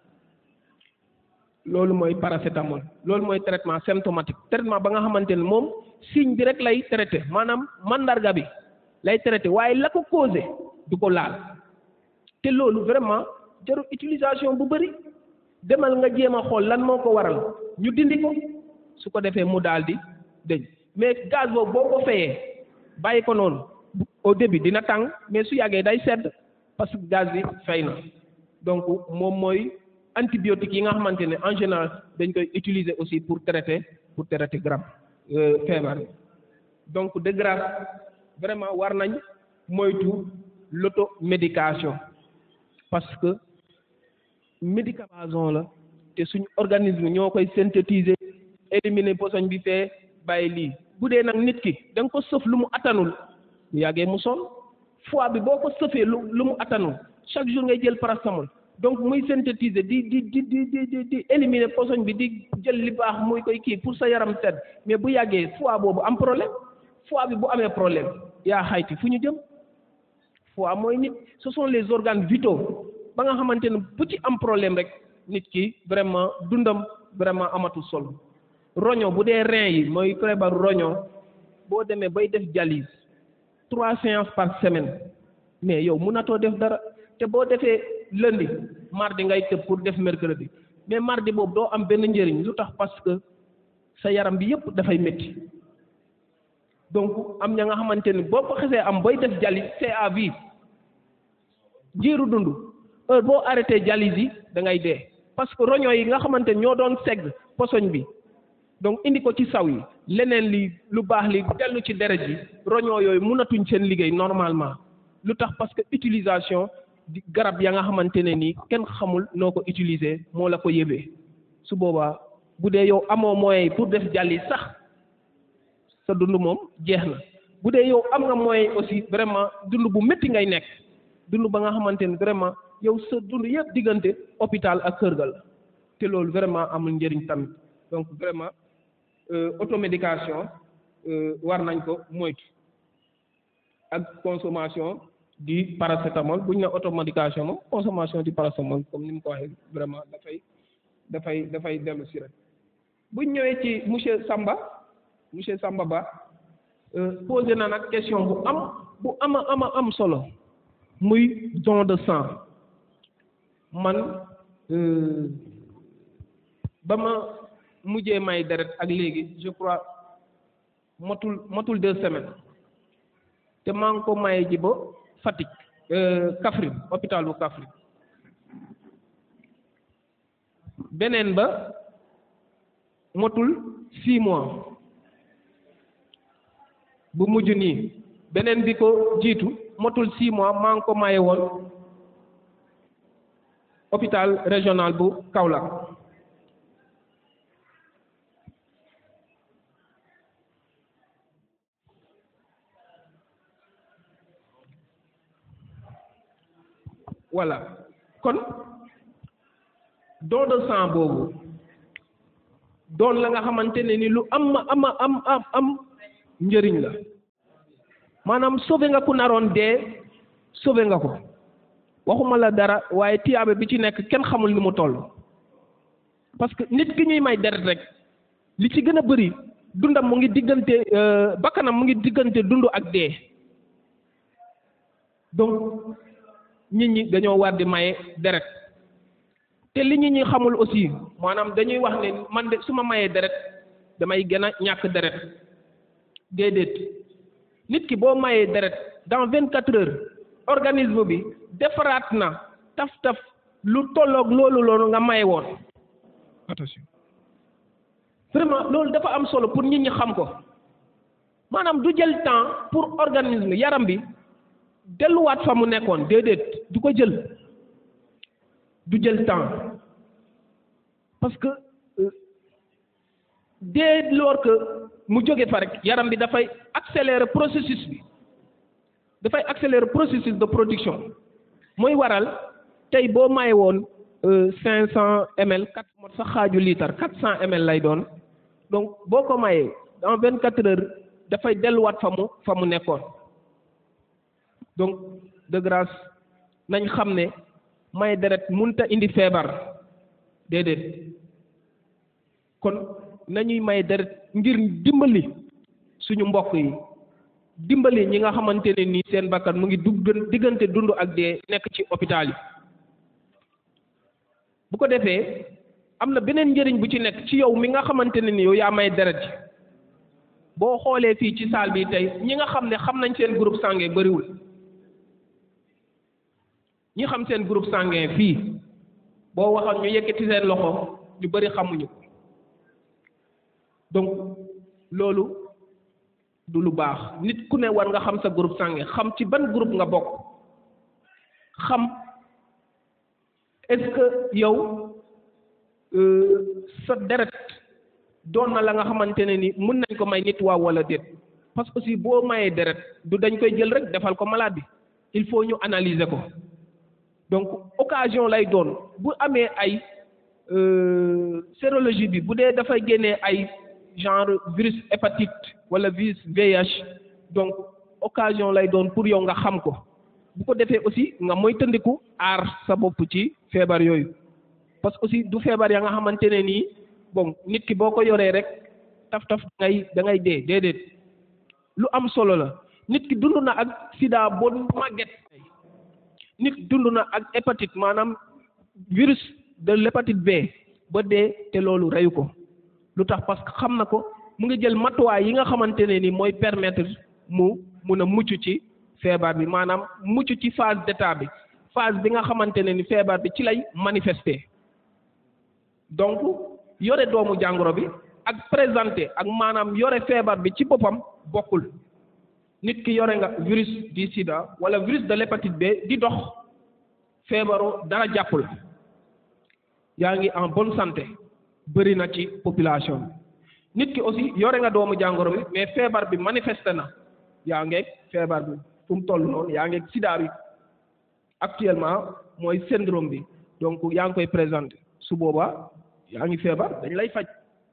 loolu mooy paracétamol loolu mooy traitement symptomatique traitement ba nga xamante ne moom signe bi rek lay traité maanaam mandarga bi lay traité waaye la ko causé du ko laal te loolu vraiment jarul utilisation bu bëri demal nga jéem a xool lan moo ko waral ñu dindi ko su ko defee mu daal di dëñ mais gaz boobu boo ko fayee bàyyi ko noonu au début dina tàng mais su yàggee day sedd parce que gaz bi fay na donc moom mooy antibiotiques yi nga xamante ne en général dañ koy utiliser aussi pour traiter pour traiter garab feebar donc de grâce vraiment war nañ moytu l'automédication parce que médicament la te suñu organisme ñoo koy synthétiser éliminer posoñ bi fee bàyyi lii bu dee nag nit ki da nga ko sëf lu mu attanul bu yàggee mu sonn foie bi boo ko sëfee lu lu mu attanul chaque jour ngay jël paracétamol donc muy synthétiser di di di di di di éliminer posoñ bi di jël li baax muy koy kii pour sa yaram sedd mais bu yàggee foie boobu am problème foie bi bu amee problème yaa xayti fu ñu jëm foie mooy nit ce sont les organes vitaux ba nga xamante ne bu ci am problème rek nit ki vraiment dundam vraiment amatul solo roño bu dee rein yi mooy feebaru roño boo demee bay def dialyse trois séances par semaine mais yow munatoo def dara te boo defee lundi mardi ngay tëb pour def mercredi mais mardi boobu doo am benn njëriñ lu tax parce que sa yaram bi yëpp dafay métti donc am ña nga xamante ni boo ko xesee am bay def dialyse c'est à vie jiiru dund heure boo arrêté dialyse yi da ngay dee parce que roño yi nga xamante ni ñoo doon segg posoñ bi donc indi ko ci saw yi leneen li lu baax li dellu ci deret ji roño yooyu mënatuñ seen liggéey normalement lu tax parce que utilisation di garab ya nga xamante ne nii kenn xamul noo ko utiliser moo la ko yëbee su boobaa bu dee yow amoo moyen pour def dialyse sax sa dund moom jeex na bu dee yow am nga moyen aussi vraiment dund bu métti ngay nekk dund ba nga xamante ne vraiment yow sa dund yëpp diggante hôpital ak kër ga la te loolu vraiment amul njëriñ tamit donc vraiment automédication war nañ ko moytu ak consommation du paracétamol bu ñu ne automédication moom consommation du paracétamol comme ni mu ko waxee vraiment dafay dafay dafay dellu si rek bu ñu ñëwee ci monsieur Samba monsieur Samba Ba posé na nag question bu am bu ama ama am solo muy don de sang man ba ma mujjee may deret ak léegi je crois motul motul deux semaines te maa ngi ko maye ji ba Fatick Kaffrine hôpital bu Kaffrine beneen ba motul six mois bu mujj nii beneen bi ko jiitu motul six mois maa ngi ko maye woon hôpital régional bu Kaolack voilà kon don de sang boobu doon la nga xamante ne ni lu am am am am am njëriñ la maanaam sauvé nga ku naroon dee sauvé nga ko waxuma la dara waaye tiyaabe bi ci nekk kenn xamul ni mu toll parce que nit ki ñuy may deret rek li ci gën a bëri dundam mu ngi diggante bakkanam mu ngi diggante dund ak dee donc nit ñi dañoo war di maye deret te li nit ñi xamul aussi maanaam dañuy wax ne man de su ma mayee deret damay gën a ñàkk deret déedéet nit ki boo mayee deret dans vingt quatre heures organisme bi defaraat na taf taf lu tolloog loolu loolu nga maye woon attention vraiment loolu dafa am solo pour nit ñi xam ko maanaam du jël temps pour organisme yaram bi delluwaat fa mu nekkoon déedéet du ko jël du jël temps parce que dès lors que mu jóge fa rek yaram bi dafay accélérer processus bi dafay accélérer processus de production mooy waral tey boo maye woon cinq cent ml quatre mot sax xaaju litre quatre cent ml lay doon donc boo ko mayee dans vingt quatre heures dafay delluwaat fa mu fa mu nekkoon donc de grâce nañ xam ne may deret munta indi feebar déedéet kon nañuy may deret ngir dimbali suñu mbokk yi dimbali ñi nga xamante ne nii seen bakkan mu ngi dugg diggante dund ak dee nekk ci hôpital yi bu ko defee am na beneen njëriñ bu ci nekk ci yow mi nga xamante ne ni yow yaa may deret ji boo xoolee fii ci salle bi tey ñi nga xam ne xam nañ seen groupe sanguin bariwul ñi xam seen groupe sanguin fii boo waxoon ñu yëkkati seen loxo ñu bari xamuñu ko donc loolu du lu baax nit ku ne war nga xam sa groupe sanguin xam ci ban groupe nga bokk xam est-ce que yow sa deret doon na la nga xamante ne ni mun nañ ko may nit waaw wala déet parce que aussi boo mayee deret du dañ koy jël rek defal ko malade bi il faut ñu analyser ko donc occasion lay doon bu amee ay sérologie bi bu dee dafay génnee ay genre virus hépatite wala virus VIH donc occasion lay doon pour yow nga xam ko bu ko defee aussi nga moytandiku aar sa bopp ci feebar yooyu parce que aussi du feebar ya nga xamante ne nii bon nit ki boo ko yoree rek taf taf da ngay da ngay dee déedéet lu am solo la nit ki dund na ak sida boo màgget nit dund na ak hépatite maanaam virus de l'hépatite B ba dee te loolu reyu ko lu tax parce que xam na ko mu ngi jël matuwaay yi nga xamante ne ni mooy permettre mu mun a mucc ci feebar bi maanaam mucc ci phase d'état bi phase bi nga xamante ne ni feebar bi ci lay manifester donc yore doomu jàngoro bi ak présenté ak maanaam yore feebar bi ci boppam bokkul nit ki yore nga virus du sida wala virus de l'hépatite B di dox feebaroo dara jàppul yaa ngi en bonne santé bëri na ci population bi nit ki aussi yore nga doomu jàngoro bi mais feebar bi manifesté na yaa ngeeg feebar bi fu mu toll noonu yaa ngeeg sida bi actuellement mooy syndrome bi donc yaa ngi koy présenté su boobaa yaa ngi feebar dañ lay faj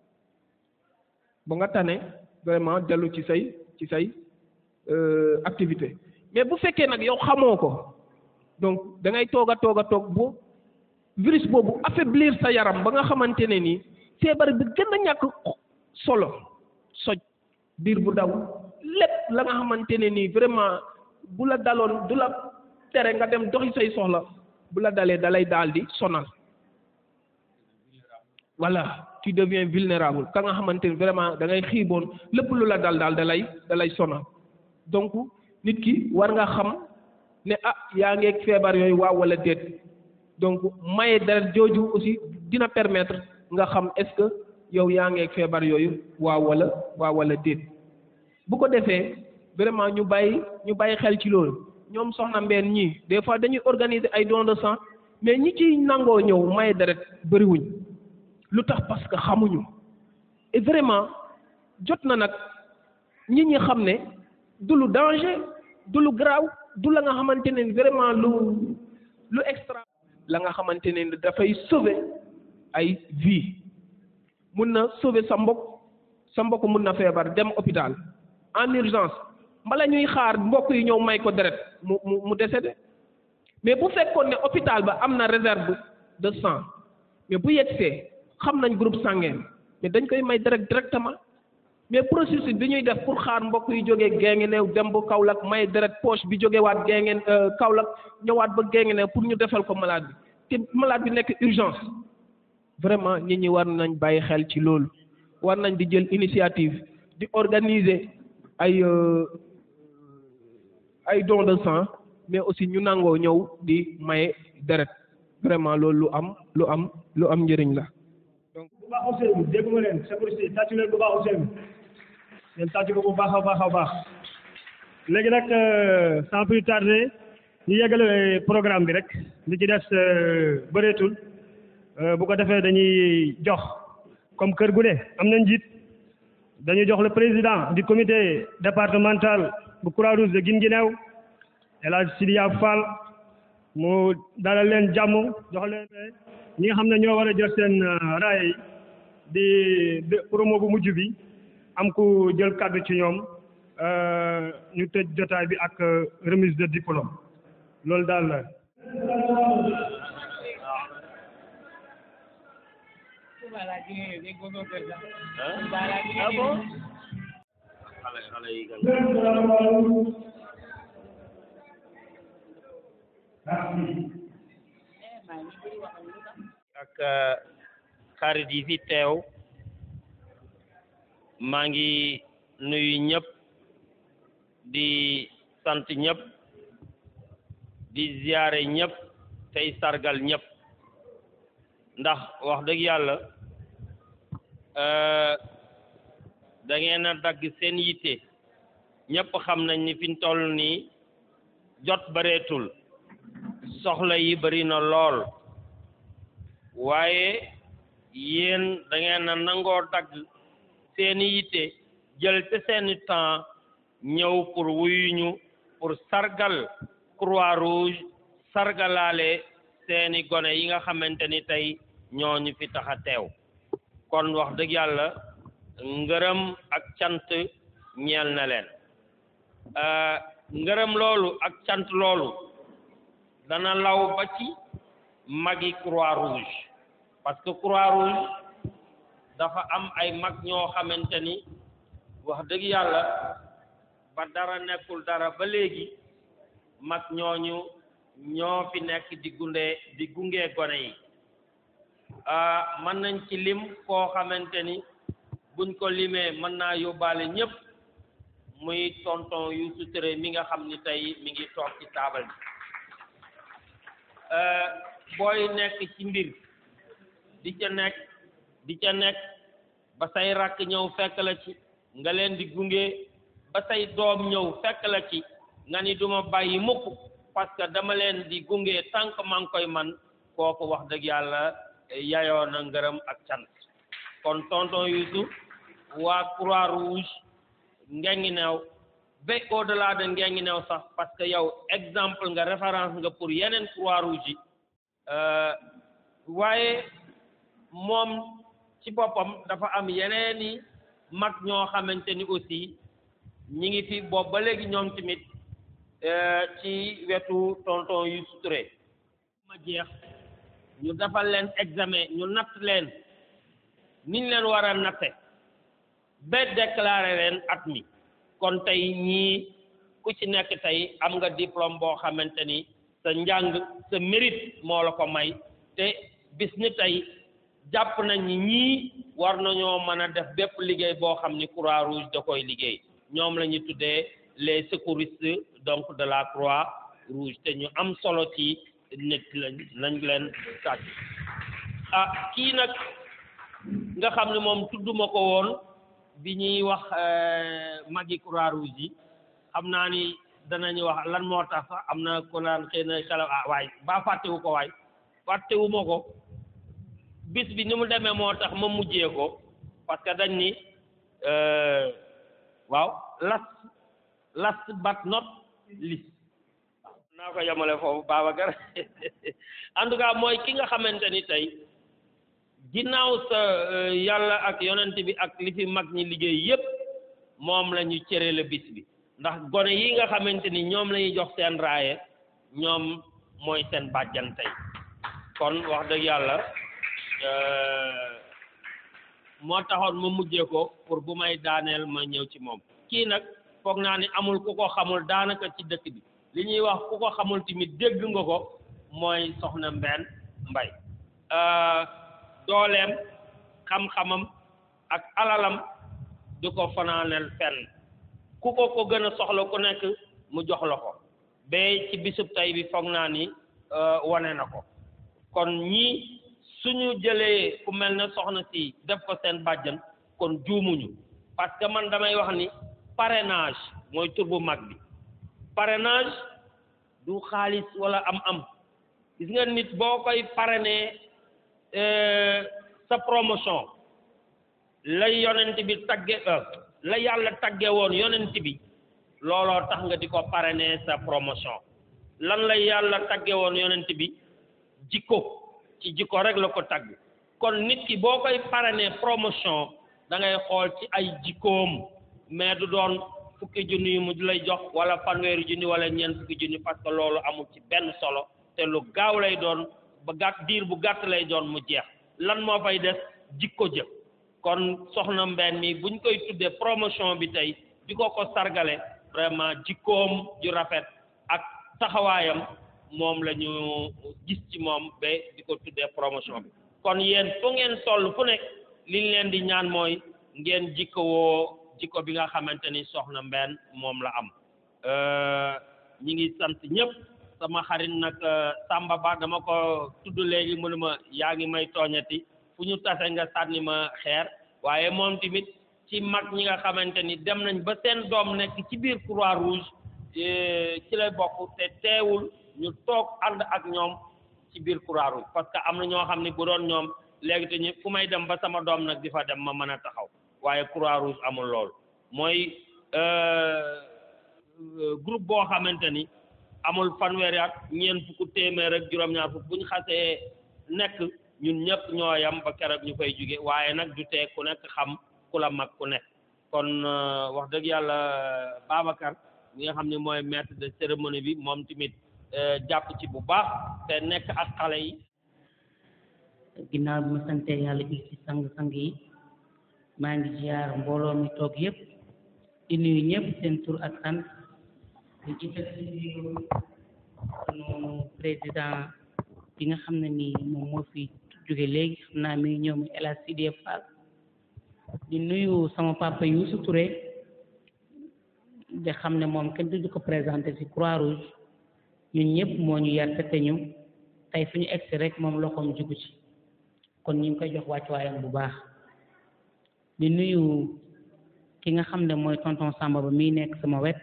ba nga tane vraiment dellu ci say ci say activité mais bu fekkee nag yow xamoo ko donc da ngay toog a toog a toog bu virus boobu affaiblir sa yaram ba nga xamante ne nii feebar bi gën a ñàkk solo soj biir bu daw lépp la nga xamante ne nii vraiment bu la daloon du la tere nga dem doxi say soxla bu la dalee dalay daal di sonal voilà tu deviens vulnérable ka nga xamante ni vraiment da ngay xiiboon lépp lu la dal daal da lay da lay sonal donc nit ki war nga xam ne ah yaa ngeeg feebar yooyu waaw wala déet donc maye deret jooju aussi dina permettre nga xam est-ce que yow yaa ngeeg feebar yooyu waaw wala waaw wala déet bu ko defee vraiment ñu bàyyi ñu bàyyi xel ci loolu ñoom soxna mbeen ñii des fois dañuy organiser ay dons de sang mais ñi ciy nangoo ñëw maye deret bëriwuñ lu tax parce que xamuñu et vraiment jot na nag nit ñi xam ne du lu danger du lu garaaw du la nga xamante ne vraiment lu lu extra la nga xamante ne dafay sauver ay vie mun na sauver sa mbokk sa mbokk mun na feebar dem hôpital en urgence mbala ñuy xaar mbokk yi ñëw may ko deret mu mu mu décédé mais bu fekkoon ne hôpital ba am na réserve de sang mais bu yegsee xam nañ groupe sanguin mais dañ koy may deret directement mais processus bi ñuy def pour xaar mbokk yi jógee Guinguinéo dem ba Kaolack may deret poche bi jógewaat Guinguinéo Kaolack ñëwaat ba Guinguinéo pour ñu defal ko malade bi te malade bi nekk urgence vraiment nit ñi war nañ bàyyi xel ci loolu war nañ di jël initiative di organiser ay ay don de sang mais aussi ñu nangoo ñëw di maye deret vraiment loolu lu am lu am lu am njëriñ la. donc bu baax Ousseynou dégg nga leen sécurité tàccu leen bu baax Ousseynou leen tàccu ko bu baax a baax a baax léegi nag sans plus tarder ñu yeggale programme bi rek li ci des bëreetul bu ko defee dañuy jox comme kër gu ne am na njiit dañuy jox le président du comité départemental bu Croix-Rouge de Guinguinéo El Hadj Sidiya Fall mu dalal leen jàmm jox leen ñi nga xam ne ñoo war a jël seen raaya yi di promo bu mujj bi am ku jël kàddu ci ñoom ñu tëj jotaay bi ak remise de diplôme loolu daal la. ah bon xale xale yi gan ak xarit yi fi teew maa ngi nuyu ñëpp di sant ñëpp di ziyaare ñëpp tey sargal ñëpp ndax wax dëgg yàlla da ngeen a dagg seen yitte ñëpp xam nañ ni fi ñu toll nii jot bareetul soxla yi bari na lool waaye yéen da ngeen a nangoo dagg seeni yitte jël te seeni temps ñëw pour wuyuñu pour sargal croix rouge sargalaale seeni gone yi nga xamante ni tey ñooñu fi tax a teew kon wax dëgg yàlla ngërëm ak cant ñeel na leen ngërëm loolu ak cant loolu dana law ba ci magi croix rouge parce que croix rouge dafa am ay mag ñoo xamante ni wax dëgg yàlla ba dara nekkul dara ba léegi mag ñooñu ñoo fi nekk di gunde di gunge gone yi mën nañ ci lim koo xamante ni buñ ko limee mën naa yóbbaale ñëpp muy tonton Youssou Touré mi nga xam ni tey mi ngi toog ci taabal bi booy nekk ci mbir di ca nekk di ca nekk ba say rakk ñëw fekk la ci nga leen di gunge ba say doom ñëw fekk la ci nga ni duma bàyyi mukk parce que dama leen di gunge tànk maa ngi koy man kooku wax dëgg yàlla yayoo na ngërëm ak cant kon tonton Youssou waa croix rouge Guinguinéo ba au delà de Guinguinéo sax parce que yow exemple nga référence nga pour yeneen croix rouge yi waaye moom ci boppam dafa am yeneeni mag ñoo xamante ni aussi ñi ngi fi boobu ba léegi ñoom tamit ci wetu tonton Youssou Touré ma jeex ñu defal leen examen ñu natt leen niñ leen war a natte ba déclaré leen at mi kon tey ñii ku ci nekk tey am nga diplôme boo xamante ni sa njàng sa mérite moo la ko may te bis ni tey jàpp nañ ni ñii war nañoo mën a def bépp liggéey boo xam ni croix rouge da koy liggéey ñoom la ñu tuddee les secouristes donc de la croix rouge te ñu am solo ci nit lañ lañ leen sàcc ah kii nag nga xam ne moom tudduma ko woon bi ñuy wax magi croix rouge yi xam naa ni danañu wax lan moo tax sax am na ko naan xëy na kala ah waay ba fàttewu ko waay fàttewu ma ko bis bi ni mu demee moo tax ma mujjee ko parce que dañ ni waaw last last but not least naa ko yemale foofu Babacar en tout cas mooy ki nga xamante ni tey ginnaaw sa yàlla ak yonent bi ak li fi mag ñi liggéey yépp moom la ñu cërale bis bi ndax gone yi nga xamante ni ñoom la ñuy jox seen raaye ñoom mooy seen bàjjan tey kon wax dëgg yàlla moo taxoon ma mujjee ko pour bu may daaneel ma ñëw ci moom kii nag foog naa ni amul ku ko xamul daanaka ci dëkk bi li ñuy wax ku ko xamul tamit dégg nga ko mooy soxna Mbène Mbaye dooleem xam-xamam ak alalam du ko fanaaneel fenn ku ko ko gën a soxla ku nekk mu jox la ko ba ci bisub tey bi foog naa ni wane na ko kon ñii suñu jëlee ku mel ne soxna si def ko seen bàjjan kon juumuñu parce que man damay wax ni parrainage mooy tur bu mag bi parrainage du xaalis wala am-am gis nga nit boo koy parrainer sa promotion lay yonent bi tagge la yàlla tagge woon yonent bi looloo tax nga di ko parrainer sa promotion lan la yàlla tagge woon yonent bi jikko ci jikko rek la ko tagg kon nit ki boo koy parrainer promotion da ngay xool ci ay jikkoom mais du doon fukki junni yu mu lay jox wala fanweeri junni wala ñeent fukki junni parce que loolu amul ci benn solo te lu gaaw lay doon ba gàtt diir bu gàtt lay doon mu jeex lan moo fay des jikko jë kon soxna Mbène mi buñ koy tuddee promotion bi tey di ko ko sargale vraiment jikkoom ju rafet ak taxawaayam moom la ñu gis ci moom ba di ko tuddee promotion bi kon yéen fu ngeen toll fu nekk liñ leen di ñaan mooy ngeen jikkowoo jikko bi nga xamante ni soxna Mbène moom la am ñi ngi sant ñëpp sama xarit nag Samba Ba dama ko tudd léegi mu ne ma yaa ngi may tooñati fu ñu tase nga sànni ma xeer waaye moom tamit ci mag ñi nga xamante ni dem nañ ba seen doom nekk ci biir croix rouge ci lay bokk te teewul ñu toog ànd ak ñoom ci biir croix rouge parce que am na ñoo xam ne bu doon ñoom léegi te ñu fu may dem ba sama doom nag di fa dem ma mën a taxaw waaye croix rouge amul loolu mooy groupe boo xamante ni amul fanweeri at ñeent fukk téeméer ak juróom-ñaar fukk bu ñu xasee nekk ñun ñëpp ñoo yam ba keroog ñu fay jóge waaye nag du tee ku nekk xam ku la mag ku nekk kon wax dëgg yàlla Babacar mi nga xam ne mooy maître de cérémonie bi moom tamit jàpp ci bu baax te nekk ak xale yi ginnaaw bi ma sante yàlla ji ci sang-sang yi maa ngi ziar mbooloo mi toog yëpp di nuyu ñëpp seen tur ak sant di jiital ci nuyu sunu président bi nga xam ne nii moom moo fi jóge léegi xam naa mi ngi ñëw muy El Hadj Sidé Fall di nuyu sama papa Youssou Touré de xam ne moom kenn du ko présenté ci Croix Rouge ñun ñëpp moo ñu yar te ñu tey fu ñu egsi rek moom loxoom jugu ci kon ñu ngi koy jox wàccuwaayam bu baax di nuyu ki nga xam ne mooy tonton Samba ba mii nekk sama wet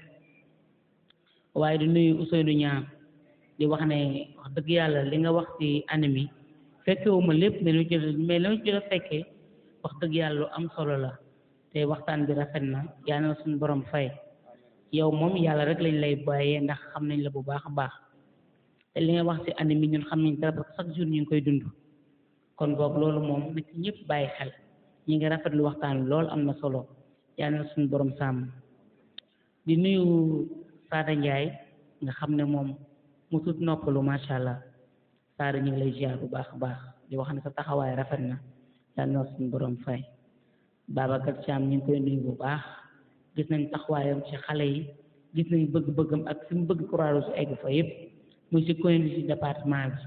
waaye di nuyu Ousseynou Niang di wax ne wax dëgg yàlla li nga wax ci anam yi fekkewuma lépp mais lu jël mais la jël a fekkee wax dëgg yàlla lu am solo la te waxtaan bi rafet na yaa na suñu borom fay yow moom yàlla rek lañ lay bàyyee ndax xam nañ la bu baax a baax te li nga wax ci anam yi ñun xam nañ dara parce que chaque jour ñu ngi koy dund kon boog loolu moom na ci ñëpp bàyyi xel ñi ngi rafetlu waxtaan bi loolu am na solo yaa na suñu borom sàmm di nuyu Sada Ndiaye nga xam ne moom mu tut noppalu macha allah Sada ñu ngi lay ziar bu baax a baax di wax ne sa taxawaay rafet na yaa na suñu borom fay Babacar Thiam ñu ngi koy nuyu bu baax gis nañ taxawaayam ci xale yi gis nañ bëgg-bëggam ak fi mu bëgg Croix-Rouge egg fa yëpp muy ci commune bi ci département bi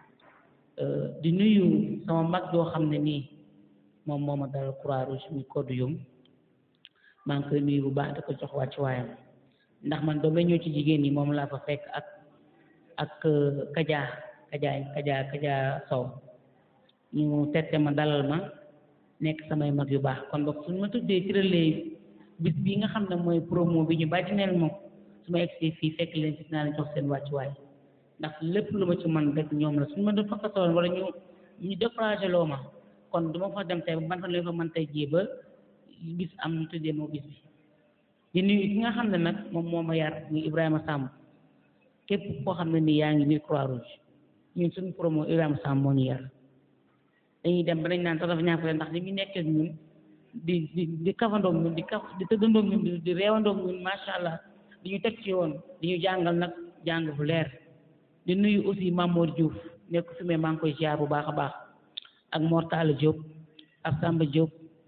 di nuyu sama mag yoo xam ne nii moom moo ma dara Croix-Rouge muy Codou Youm maa ngi koy nuyu bu baax di ko jox wàcc waayam ndax man ba ma ñëw ci jigéen ñi moom laa fa fekk ak ak Kaja Kaja Kaja Kaja Sow ñu tette ma dalal ma nekk samay mag yu baax kon boog suñu ma tuddee tiralee bis bi nga xam ne mooy promo bi ñu bàyyi neel moom su ma egsee fii fekk leen ci naa leen jox seen wàccuwaay ndax lépp lu ma ci man rek ñoom la suñu ma doon fakkatoon wala ñu ñu découragé loo ma kon du ma fa dem tey ban fan la fa mën tey jii ba bis am ñu tuddee moo bis bi di nuyu ki nga xam ne nag moom moo ma yar muy Ibrahima Samb képp koo xam ne nii yaa ngi biir Croix-Rouge ñun suñu promo Ibrahima Samb moo ñu yar dañuy dem ba dañ naan sax dafa ñàkk ndax li ñu nekk ak ñun di di di kafandoog ñun di kaf di tëddandoog ñun di di reewandoog ñun macha allah di ñu teg ci yoon di ñu jàngal nag jàng bu leer di nuyu aussi Mamour Diouf nekk fi mais maa ngi koy ziar bu baax a baax ak Mor Talla Diop ak Samba Diop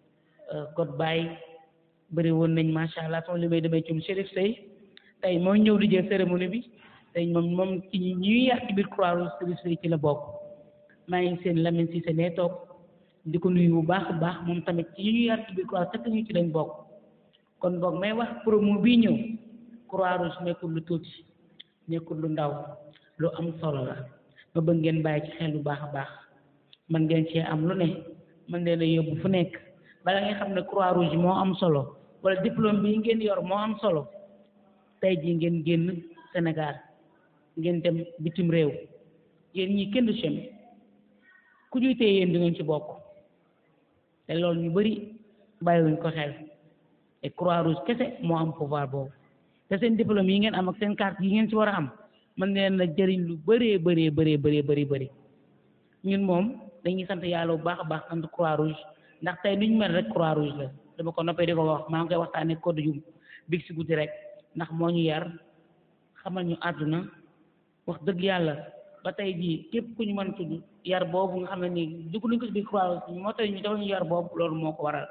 God Baye bëri woon nañ macha allah sama li may demee ci Chérif Sey tey mooy ñëw di jël cérémonie bi tey moom moom ci ñuy yar ci biir Croix-Rouge Chérif Sey ci la bokk maa ngi seen Lamine Cissé nee toog di ko nuyu bu baax a baax moom tamit ci ñuy yar ci biir Croix-Rouge fekk ñu ci lañ bokk kon boog may wax promo bii ñëw Croix-Rouge nekkul lu tuuti nekkul lu ndaw lu am solo la ma bëgg ngeen bàyyi ci xel bu baax a baax man ngeen cee am lu ne man leen a yóbbu fu nekk bala nga xam ne Croix-Rouge moo am solo wala diplôme bi ngeen yor moo am solo tey jii ngeen génn Sénégal ngeen dem bitim réew yéen ñii kenn du chemi ku ñuy téye yéen di ngeen ci bokk te loolu ñu bëri bàyyiwuñ ko xel te Croix-Rouge kese moo am pouvoir boobu te seen diplôme yi ngeen am ak seen carte yi ngeen ci war a am mën leen la jëriñ lu bëree bëree bëree bëree bëri bëri ñun moom dañuy sant yàlla bu baax a baax sant Croix-Rouge ndax tey ni ñu mel rek Croix-Rouge la dama ko noppee di ko wax maa ngi koy waxtaanee code jum big si guddi rek ndax moo ñu yar xamal ñu àdduna wax dëgg yàlla ba tey jii képp ku ñu mën tudd yar boobu nga xam ne nii dugg nañ ko ci biir Croix-Rouge moo tey ñu defal ñu yar boobu loolu moo ko waral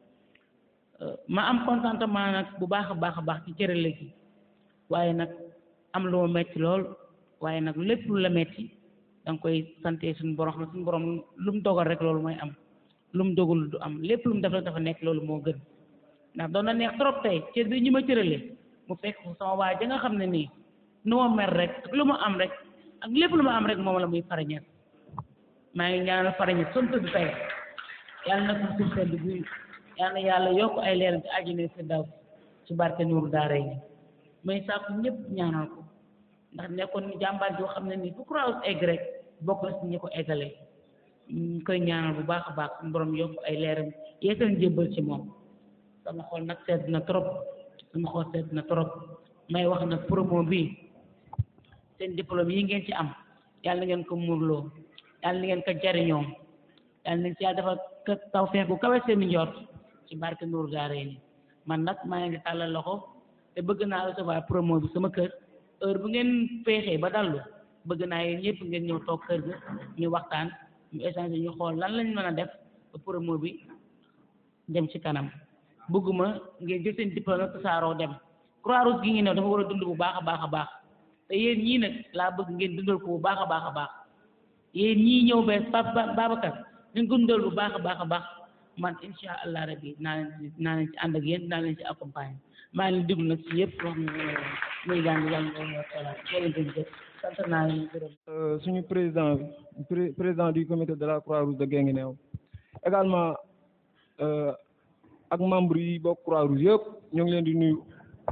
ma am contentement nag bu baax a baax a baax ci cërale gi waaye nag am lu ma metti lool waaye nag lépp lu la metti da nga koy sante suñu borom xam ne suñu borom lu mu dogal rek loolu mooy am lu mu dogul du am lépp lu mu def rek dafa nekk loolu moo gën ndax doon na neex trop tey cër bi ñu ma cërale mu fekk sama waa ja nga xam ne nii nu ma mer rek ak lu ma am rek ak lépp lu ma am rek moom la muy farañet maa ngi ñaanal farañet son tëdd tey yàlla na ko suuf sedd guy yàlla na yàlla yokk ay leer ci àjjana fi daw ci barke Nuuru Daaray ni may sàkku ñëpp ñaanal ko ndax nekkoon ni jàmbaar joo xam ne nii fu Croix-Rouge egg rek bokk na si ñi ko eggalee ñu koy ñaanal bu baax a baax suñu borom yokk ay leeram yeesal njébbal ci moom sama xol nag sedd na trop sama xol sedd na trop may wax nag promo bi seen diplôme yi ngeen ci am yàlla na ngeen ko muurloo yàlla na ngeen ko jariñoo yàlla nañ ci yàlla dafa taw feex bu kawe seen njort ci barke Nuuru Daarayni man nag maa ngi tàllal loxo te bëgg naa recevoir promo bi sama kër heure bu ngeen feexee ba dallu bëgg naa yéen ñëpp ngeen ñëw toog kër ga ñu waxtaan ñu échanger ñu xool lan lañ mën a def ba promo bi dem ci kanam bëgguma ngeen jël seen diplôme nag tasaaroo dem Croix-Rouge gi ngi ne dafa war a dund bu baax a baax a baax te yéen ñii nag laa bëgg ngeen dundal ko bu baax a baax a baax yéen ñii ñëw bees Papa Babacar ñu ko dundal bu baax a baax a baax man incha allah rabbi naa leen ci naa leen ci ànd ak yéen naa leen ci accompagner maa ngi déglu nag ci yëpp wax muy daan yàlla na wala jërëjëf sant naa leen gërëm. suñu président bi président du comité de la Croix-Rouge de Guinguinéo également ak membre yi bokk Croix-Rouge yëpp ñu ngi leen di nuyu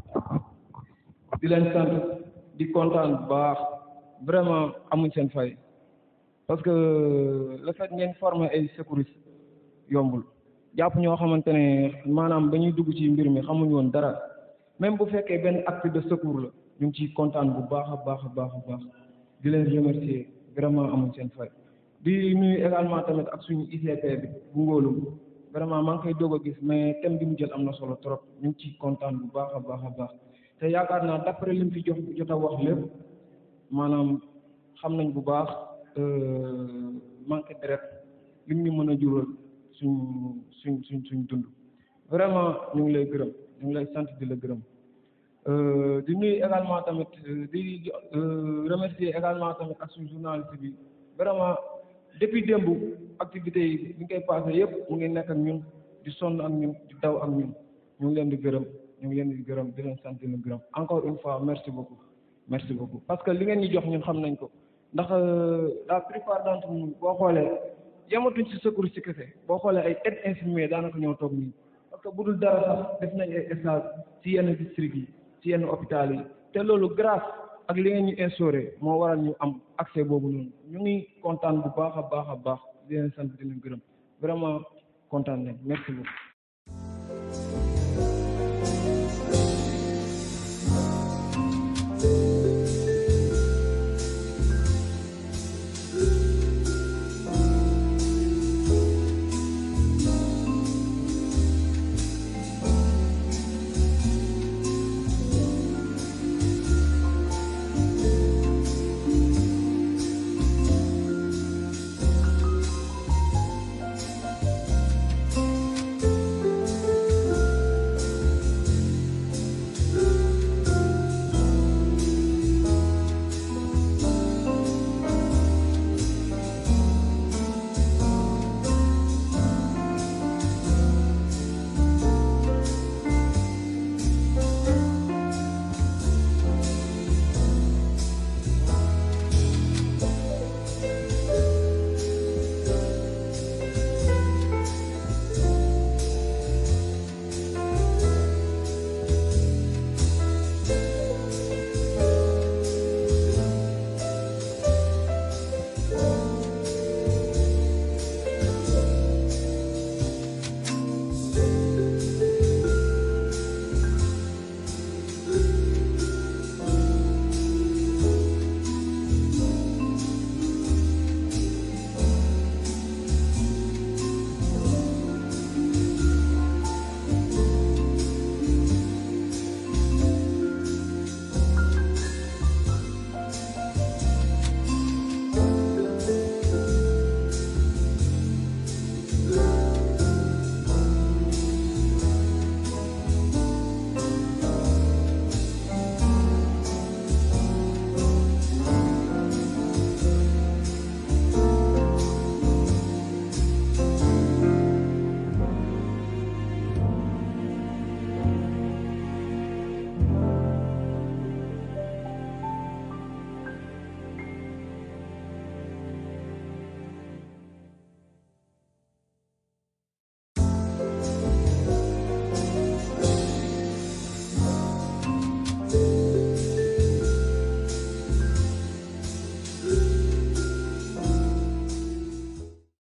di leen sant di kontaan bu baax vraiment amuñ seen fay parce que le fait ngeen former ay secouristes yombul jàpp ñoo xamante ne maanaam ba ñuy dugg ci mbir mi xamuñ woon dara même bu fekkee benn acte de secours la ñu ngi ciy kontaan bu baax a baax a baax a baax di leen remercier vraiment amuñ seen fay di nuyu également tamit ak suñu ICP bi bu ngóolu vraiment maa ngi koy doog a gis mais thème bi mu jël am na solo trop ñu ngi ciy kontaan bu baax a baax a baax te yaakaar naa d'après li mu fi jox jot a wax lépp maanaam xam nañ bu baax manque deret li ñu mën a jural suñ suñ suñ suñ dund vraiment ñu ngi lay gërëm ñu ngi lay sant di la gërëm di nuyu également tamit di remercier également tamit ak suñu journaliste bi vraiment depuis démb activités yi ñu koy passé yëpp mu ngi nekk ak ñun di sonn ak ñun di daw ak ñun ñu ngi leen di gërëm ñu ngi leen di gërëm di leen sant di leen gërëm encore une fois merci beaucoup merci beaucoup parce que li ngeen ñu jox ñun xam nañ ko ndax la plupart d'entre nous boo xoolee yamatuñ ci secours ci kese boo xoolee ay aide infirmier daanaka ñoo toog nii parce que bu dul dara sax def nañ ay stage ci yenn district yi ci yenn hôpital yi te loolu grâce ak li ngeen ñu instauré moo waral ñu am accès boobu noonu ñu ngi kontaan bu baax a baax a baax di leen sant di leen gërëm vraiment kontaan nañ merci beaucoup